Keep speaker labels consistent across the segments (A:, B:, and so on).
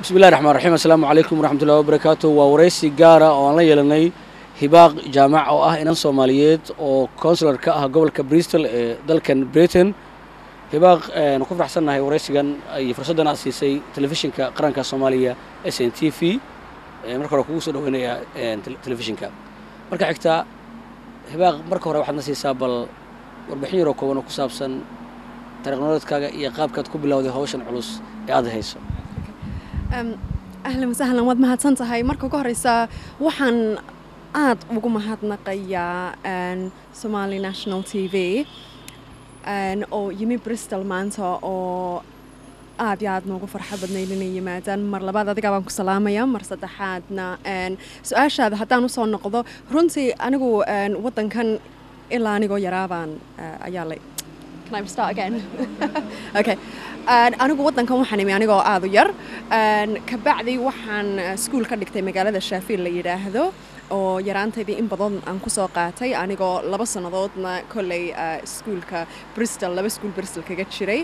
A: bismillahi raxmaan raxiim assalaamu calaykum waraxmatullahi wabarakaatu waa waraysi gaara oo aan la yeelanay hibaaq jaamac oo ah inan soomaaliyeed oo consular ka ah gobolka bristol ee dalkan britain hibaaq nu ku faraxsannahay waraysigan iyo fursaddan aad siisay telefishinka qaranka soomaaliya s n t v marka hore kugu soo dhaweynayaa telefishinka marka xigtaa hibaaq marka hore waxaad na siisaa bal warbixin yaroo kooban oo ku saabsan taariikh nololeedkaaga iyo qaabkaad ku bilowday hawshan culus ee aad hayso
B: ahlan wasahlan waad mahadsan tahay marka ugu horeysa waxaan aad ugu mahadnaqayaa somali national t v oo yimi bristol maanta oo aad iyo aad noogu farxad badnayd inay yimaadaan mar labaad adigaa baan ku salaamaya mar saddexaadna su-aashaada haddaan usoo noqdo runtii anigu waddankan ilaa anigoo yaraabaan ayaa la Can I start again? okay. anigu waddankan waxaan imi anigoo aad u yar kabacdi waxaan iskuul ka dhigtay magaalada shaafiil la yidhaahdo oo yaraantaydii in badan aan kusoo qaatay anigoo laba sannadoodna kolley iskuulka bristol laba iskuul bristol kaga jiray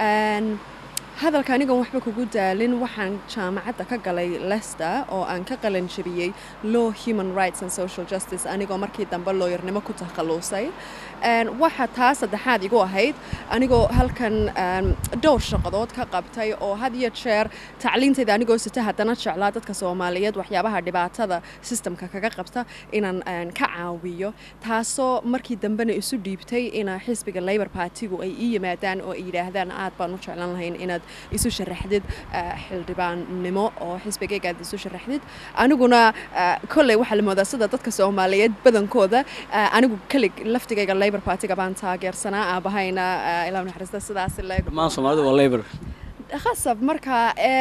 B: hadalka anigoon waxba kugu daalin waxaan jaamacadda ka galay lester oo aan ka qalan jabiyey law human rights and social justice anigoo markii dambe looyarnimo ku takhalluusay waxa taa saddexaad igu ahayd anigoo halkan dhowr shaqadood ka qabtay oo had iyo jeer tacliintayda anigoo sita haddana jeclaa dadka soomaaliyeed waxyaabaha dhibaatada sistamka kaga qabta inaan ka caawiyo taasoo markii dambena isu dhiibtay ina xisbiga labor partigu ay ii yimaadaan oo ay yidhaahdaan aad baan u jeclan lahayn inaad isu sharaxdid xildhibaannimo oo xisbigayga aad isu sharaxdid aniguna kolley waxaa la moodaa sida dadka soomaaliyeed badankooda anigu kelig laftigayga labor partiga baan taageersanaa aabahayna ilaa naxariista sidaas
A: dhammaan soomaalida waa labor
B: khasab marka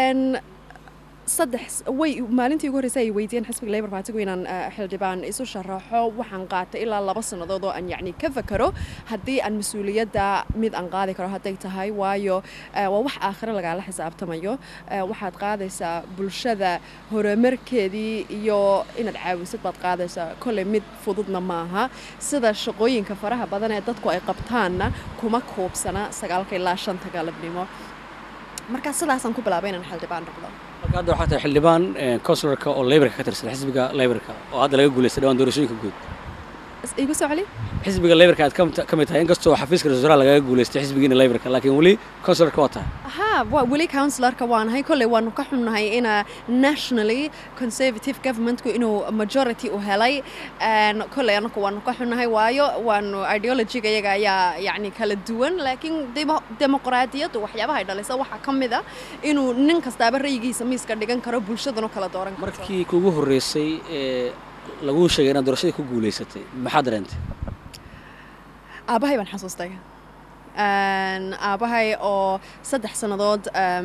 B: saddex way maalintii ugu horreysay ay weydiiyeen xisbiga labor partigu inaan xildhibaan isu sharaxo waxaan qaatay ilaa laba sannadood oo aan yacni ka fakaro haddii aan mas-uuliyadda mid aan qaadi karo hadday tahay waayo waa wax aakhiro lagaala xisaabtamayo waxaad qaadaysaa bulshada horumarkeedii iyo inaad caawisad baad qaadaysaa kolley mid fududna maaha sida shaqooyinka faraha badan ee dadku ay qabtaanna kuma kuubsana sagaalka ilaa shanta galabnimo markaa sidaasaan ku bilaabay inaan xildhibaan noqdo
A: marka hadda waxaa tahay xildhibaan consularka oo laborka ka tirsan xisbiga laborka oo hadda laga guulaystay dhawaan doorashooyinka guud
B: igu soo celi
A: xisbiga laborka aad ka mid tahay inkastoo xafiiska ra-isul wasaaraha lagaga guulaystay xisbigiina laborka laakiin weli consularka waa tahay
B: haa weli counsilarka waanahay kolley waanu ka xunnahay ina nationally conservative governmentku inuu majority u helay kolley anaku waanu ka xunnahay waayo waanu ideologiga iyaga ayaa yacni kala duwan laakiin dimuqraadiyaddu waxyaabaha ay dhalisa waxaa ka mid a inuu nin kastaaba ra'yigiisa miiska dhigan karo bulshaduna kala dooran karto
A: markii kugu horreysay ee laguu sheegay inaad doorashadii ku guulaysatay maxaad dareentay
B: aabbahay baan xasuustay aabbahay oo saddex sannadood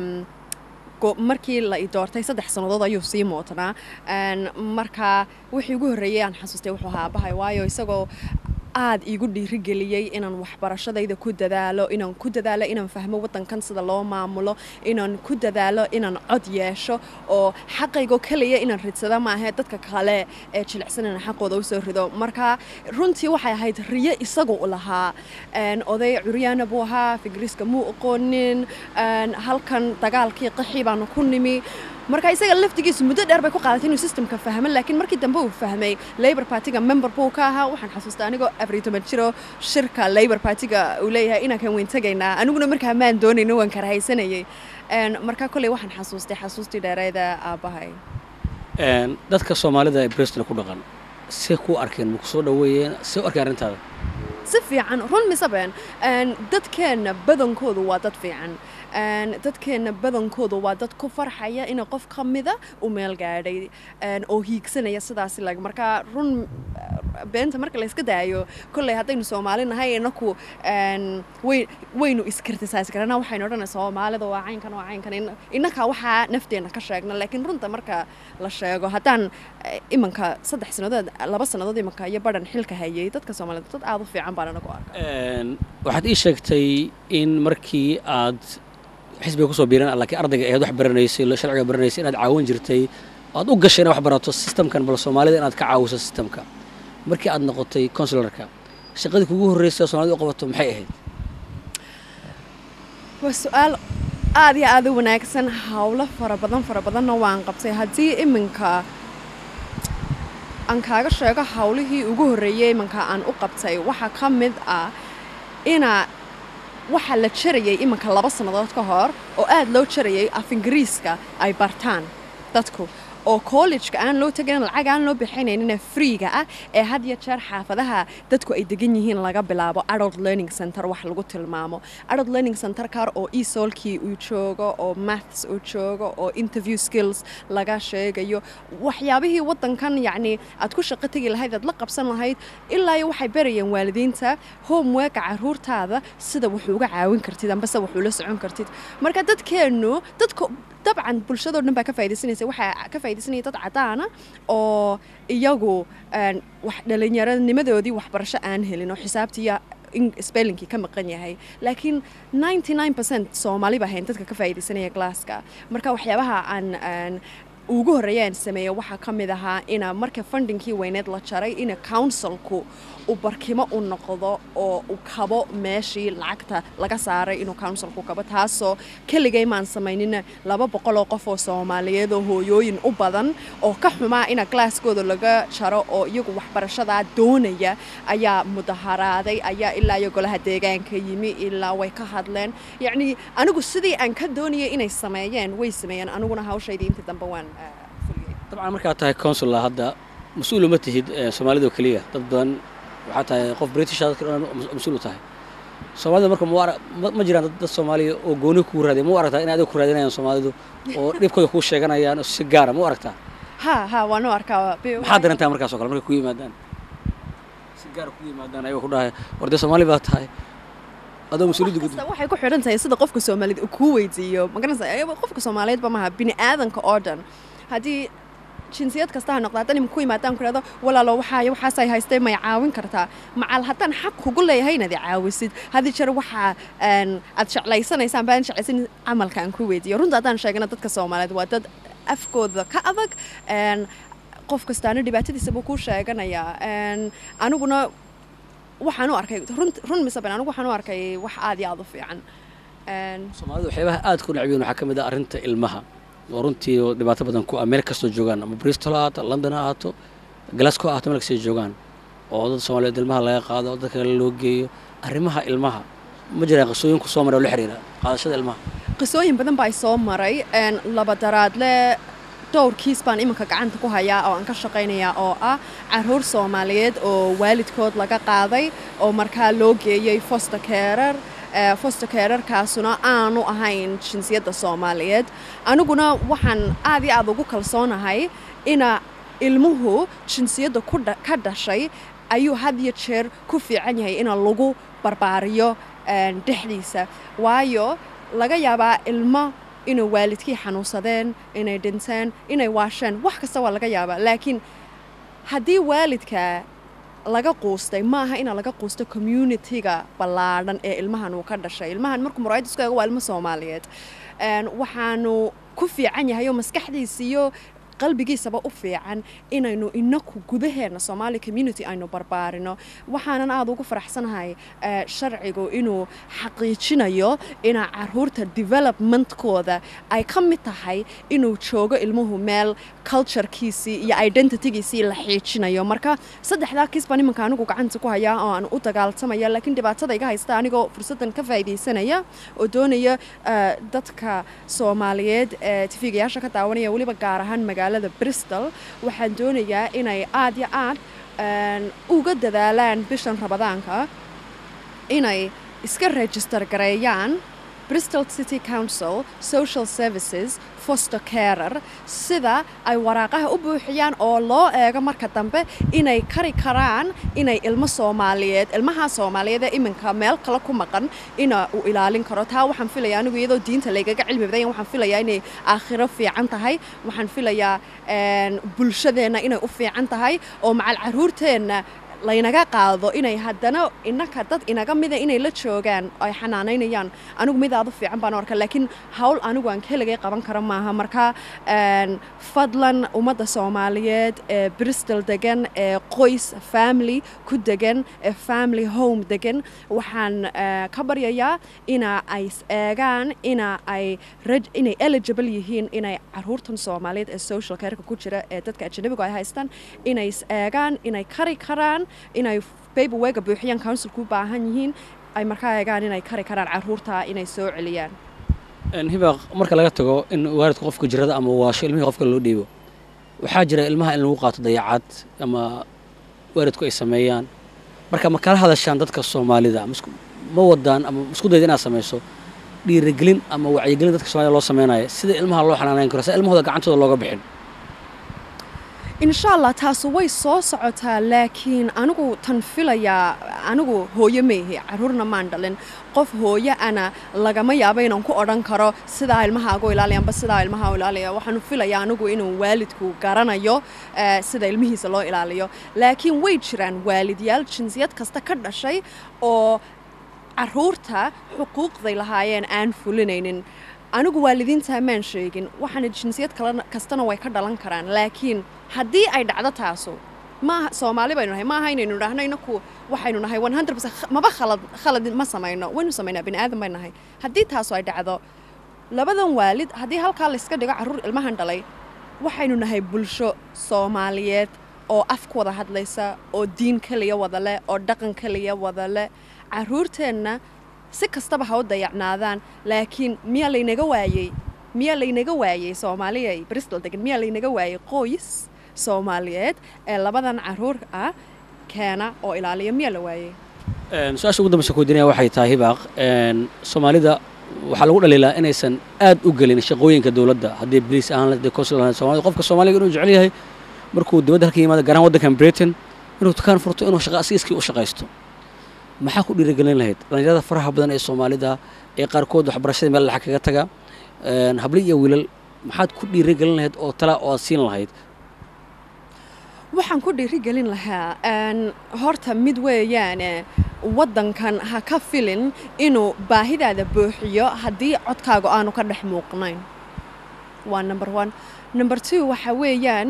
B: markii la i doortay saddex sannadood ayuu sii mootanaa marka wixii ugu horreeyey aan xasuustay wuxuu ahaa aabbahay waayo isagoo aad iigu dhiirigeliyey inaan waxbarashadayda ku dadaalo inaan ku dadaalo inaan fahmo waddankan sida loo maamulo inaan ku dadaalo inaan cod yeesho oo xaqaygo keliya inaan ridsada maahe dadka kale ee jilicsan inaan xaqooda usoo rido marka runtii waxay ahayd riyo isagu u lahaa oday curyaana buu ahaa figriiska muu aqoonin halkan dagaalkii qaxii baanu ku nimi marka isaga laftigiisu muddo dheer bay ku qaadatay inuu systemka fahmo laakiin markii dambe uu fahmay labor partiga member buu ka ahaa waxaan xasuustaa anigoo afar iyo toban jiro shirka labor partiga uu leeyahay inaan kan weyn tegaynaa aniguna markaa maan doonayno waan karahaysanayay marka kolley waxaan xasuustay xasuustii dheereeda aabbahay
A: dadka soomaalida ee bristol ku dhaqan si ku arkeen maku soo dhaweeyeen si u arkeen arrintaada
B: si fiican run misabeen dadkeenna badankoodu waa dad fiican dadkeenna badankoodu waa dad ku farxaya ina qof ka mida u meel gaadhay oo hiigsanaya sidaasi lag marka run beenta marka la iska daayo kolley haddaynu soomaali nahay inaku waynu iskritisays garana waxaynu odhanay soomaalida waa caynkan waa caynkan innakaa waxaa nafteenna ka sheegna laakiin runta marka la sheego haddaan imanka saddex sannadood laba sannadood imanka iyo badhan xilka hayay dadka soomaaliyed dad aad u fiican baan anagu arka
A: waxaad ii sheegtay in markii aad xisbiga kusoo biiran laakiin ardayga ahayd wax baranaysay sharciga baranaysay inaad caawin jirtay aad u gashay inaad wax barato systemkan bal soomaalida inaad ka caawiso systemka markii aad noqotay consularka shaqadii kugu horreysay oo soomaalida u qabato maxay ahayd
B: waa su-aal aad iyo aad u wanaagsan howlo fara badan fara badanna waan qabtay haddii iminka aan kaaga sheego howlihii ugu horreeyey iminka aan u qabtay waxaa ka mid ah ina waxaa la jarayay iminka laba sannadood ka hor oo aad loo jarayay af ingiriiska ay bartaan dadku oo collejka aan loo tegayn lacag aan loo bixinaynina freega ah ee had iyo jeer xaafadaha dadku ay degan yihiin laga bilaabo adult learning center wax lagu tilmaamo adult learning center kar oo esolkii uu joogo oo maths uu joogo oo interview skills laga sheegayo waxyaabihii waddankan yacni aad ku shaqo tegi lahayd aad la qabsan lahayd ilaa iyo waxay barayeen waalidiinta homeworka caruurtaada sida wuxuu uga caawin kartid ambase wuxuu la socon kartid marka dadkeennu dadka dabcan bulshadoo dhan baa ka faa'idaysanaysa waxaa ka faa'idaysanaya dad caddaana oo iyagu wax dhallinyaranimadoodii waxbarasho aan helin oo xisaabtiiyo spellinkii ka maqan yahay laakiin ninety nine percent soomaali ba ahayn dadka ka faa'idaysanaya glasska marka waxyaabaha aan ugu horreeya aan sameeyo waxaa ka mid ahaa ina marka fundingkii weyneed la jaray ina counsilku uu barkimo u noqdo oo uu kabo meeshii lacagta laga saaray inuu counsilku kabo taasoo keligay maan samaynina laba boqol oo qof oo soomaaliyeed oo hooyooyin u badan oo ka xumaa ina glasskooda laga jaro oo iyagu waxbarashadaa doonaya ayaa mudaharaaday ayaa ilaa iyo golaha deegaanka yimi ilaa way ka hadleen yacnii anigu sidii aan ka doonayay inay sameeyeen way sameeyeen aniguna hawshaydii intii dambe waan
A: dabcan markaad tahay consulla hadda mas-uul uma tihid soomaalida oo keliya dad badan waxaa tahay qof british dadka dhan mas-uul u tahay soomaalida marka ma jiraan dad soomaaliya oo gooni kuu raadiya ma u aragtaa in adiga ku raadinayaan soomaalidu oo dhibkooda kuu sheeganayaan si gaara ma u aragtaa
B: ha ha waan u arkaa
A: maxaad darantaa markaas oo kale markay ku yimaadaan si gaara ku yimaadaan ayagoo ku dhahay war dee soomaali baa tahay adoo mas-uuliyadda gud
B: waxay ku xidhan tahay sida qofka soomaaliyeed uu kuu weydiiyo magaranaysa qofka soomaaliyeedba maaha bini aadanka oo dhan haddii jinsiyad kasta ha noqda haddaan iminku imaadaan ku idhahdo walaalo waxaay waxaasay haystay may caawin kartaa macal haddaan xaq kugu leeyahay inaad i caawisid haddii jeer waxaa aad jeclaysanaysaan baan jeclaysan camalka aan ku weydiiyo runta haddaan sheegana dadka soomaaliyeed waa dad afkooda ka adag qof kastaana dhibaatadiisa buu kuu sheeganayaa aniguna waxaan u arkay run mise ben anigu waxaan u arkay wax aad iyo aad u fiican
A: soomaalida waxyaabaha aad ku necbiyin waxaa ka mid ah arrinta ilmaha oo runtii dhibaato badan ku ah meel kastoo joogaan ama bristol ha ahaato london ha ahaato glasgow ha ahaato meel kastay joogaan oo dad soomaaliyeed ilmaha laga qaado oo dadka kale loo geeyo arrimaha ilmaha ma jiraan qisooyinku soo maray oo la xiriira qaadashada ilmaha
B: qisooyin badan baa soo maray laba daraadle dhowr kiis baan iminka gacanta ku hayaa oo aan ka shaqaynayaa oo ah caruur soomaaliyeed oo waalidkood laga qaaday oo markaa loo geeyey foster carer foster carerkaasuna aanu ahayn jinsiyadda soomaaliyeed aniguna waxaan aad iyo aad ugu kalsoonahay ina ilmuhu jinsiyadda ka dhashay ayuu had iyo jeer ku fiican yahay ina lagu barbaariyo dhexdiisa waayo laga yaabaa ilmo inay waalidkii xanuunsadeen inay dhinteen inay waasheen wax kasta waa laga yaabaa laakiin haddii waalidka laga quustay maaha ina laga quusto communitiga ballaadhan ee ilmahan uu ka dhashay ilmahan markuu muraayad isku eego waa ilmo soomaaliyeed waxaanu ku fiican yahay oo maskaxdiisiiyo qalbigiisaba u fiican inaynu inaku gudaheena soomaali community aynu barbaarino waxaanan aada ugu faraxsanahay sharcigu inuu xaqiijinayo ina caruurta developmentkooda ay ka mid tahay inuu joogo ilmuhu meel culturekiisii iyo identitygiisii la xiijinayo marka saddexdaa kiis baan imanka anigu gacanta ku hayaa oo aan u dagaaltamaya laakiin dhibaatada iga haysta anigoo fursaddan ka faa'iidaysanaya oo doonaya dadka soomaaliyeed ee tifigayaasha ka daawanaya weliba gaar ahaan magaalada bristol waxaan doonayaa inay aad yo aad uga dadaalaan bishan rabadaanka inay iska register gareeyaan bristol city council social services foster carer sida ay waraaqaha u buuxiyaan oo loo eego marka dambe inay kari karaan inay ilmo soomaaliyeed ilmaha soomaaliyeed ee iminka meel kale ku maqan ina uu ilaalin karo taa waxaan filaya anigu iyadoo diinta laygaga cilmi badan waxaan filayaa inay aakhiro fiican tahay waxaan filayaa bulshadeenna inay u fiican tahay oo macal caruurteenna laynaga qaado inay haddana innaka dad inaga mida inay la joogaan ay xanaanaynayaan anigu mid aad u fiican baan u arka laakiin hawl anigu aan keligay qaban karo maaha marka fadlan ummadda soomaaliyeed ee bristol degan ee qoys family ku degan ee family home degan waxaan ka baryayaa ina ay eegaan ina ay inay eligible yihiin inay caruurtan soomaaliyeed ee social careka ku jira ee dadka ajanabigu ay haystaan inay is eegaan inay kari karaan inay babywaga buuxiyaan counsilku u baahan yihiin ay markaa eegaan inay kari karaan caruurta inay soo celiyaan
A: hibaaq marka laga tago in waalidka qofka jirada ama waasho ilmihii qofka loo dhiibo waxaa jira ilmaha in lagu qaato dayacad ama waalidku ay sameeyaan marka ma kala hadashaan dadka soomaalida ma wadaan ama isku dayda inaad samayso dhiirigelin ama wacyigelin dadka somalida loo sameynaya sida ilmaha loo xanaanayn karo sida ilmahooda gacantooda looga bixin
B: insha allah taasu way soo socotaa laakiin anigu tan filayaa anigu hooyo meehi caruurna maan dhalin qof hooyo ana lagama yaabo inaan ku odhan karo sidaa ilmahaagu ilaaliya amba sidaa ilmaha u ilaaliya waxaanu filayaa anigu inuu waalidku garanayo sida ilmihiisa loo ilaaliyo laakiin way jiraan waalidyaal jinsiyad kasta ka dhashay oo caruurta xuquuqday lahaayeen aan fulinaynin anigu waalidiintaa maan sheegin waxaana jinsiyad kastana way ka dhalan karaan laakiin haddii ay dhacdo taasu maaha soomaali baynu nahay maaha inaynu idhaahno inaku waxaynu nahay maba khalad khalad ma samayno waynu samaynaa bini aadan baynu nahay haddii taasu ay dhacdo labadan waalid haddii halkaa layska dhigo carruur ilmahan dhalay waxaynu nahay bulsho soomaaliyeed oo af ku wada hadlaysa oo diin keliya wada leh oo dhaqan keliya wada leh carruurteenna si kastaba ha u dayacnaadaan laakiin miyaa laynaga waayey miyaa laynaga waayey soomaaliya bristol degan miyaa laynaga waayey qoys soomaaliyeed ee labadan caruur ah keena oo ilaaliya miyaa la waayey
A: su-aasha ugu dambeysa kuweydiinaya waxay tahay hibaaq soomaalida waxaa lagu dhaliilaa inaysan aad u gelin shaqooyinka dowladda haddii bliis ahaan haddii consul ahaan soomaalida qofka soomaaliga inuu jecel yahay markuu dibadda halka yimaado garaan waddankan britain inuu dukaan furto inuu shaqa asiiskii u shaqaysto maxaa ku dhiirigelin lahayd dhallinyarada faraha badan ee soomaalida ee qaarkood waxbarashada meel laxa kaga taga habli iyo wiilal maxaad ku dhiirigelin lahayd oo tala oo aad siin lahayd
B: waxaan ku dhiirigelin lahaa horta mid weeyaane waddankan ha ka filin inuu baahidaada buuxiyo haddii codkaaga aanu ka dhex muuqnayn waa number one number two waxa weeyaan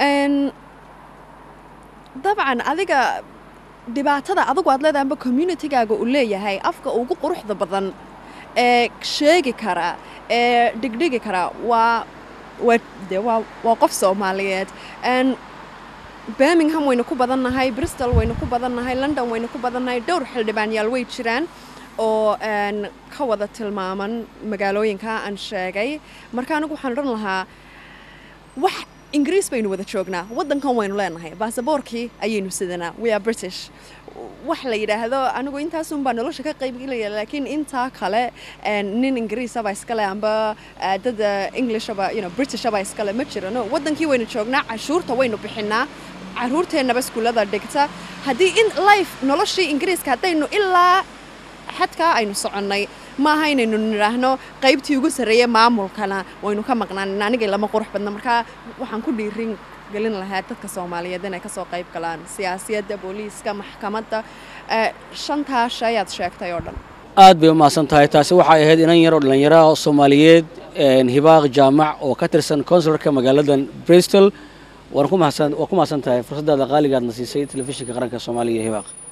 B: dabcan adiga dhibaatada adigu aad leedahay amba communitygaaga uu leeyahay afka ugu quruxda badan ee sheegi kara ee dhigdhigi kara waa waa de waa waa qof soomaaliyeed birmingham waynu ku badannahay bristol waynu ku badannahay london waynu ku badannahay dhowr xildhibaanyaal way jiraan oo ka wada tilmaaman magaalooyinka aan sheegay marka anigu waxaan odhan lahaa wax ingiriis baynu wada joognaa waddankan waynu leenahay baasaboorkii ayaynu sidanaa we are british wax la yidhaahdo anigu intaasunbaa nolosha ka qaybgelaya laakiin intaa kale nin ingiriisaba iskale amba dad englishaba you know britishaba iskale ma jirano waddankii waynu joognaa cashuurta waynu bixinaa caruurteennaba iskuullada dhigta haddii in life noloshii ingiriiska haddaynu ilaa xadkaa aynu soconnay maaha inaynu nidhaahno qaybtii ugu sarreeyey maamulkana waynu ka maqnaan anigay lama qurux badna markaa waxaan ku dhiirin gelin lahaa dadka soomaaliyeed inay ka soo qayb galaan siyaasiyadda booliiska maxkamadda shantaa shay aad sheegtay oo dhan
A: aad bay u mahadsan tahay taasi waxay ahayd inan yar oo dhallinyaraha soomaaliyeed hibaaq jaamac oo ka tirsan consularka magaaladan bristol waan ku mahadsan tahay fursaddaada qaaligaadna siisay telefishinka qaranka soomaaliya hibaaq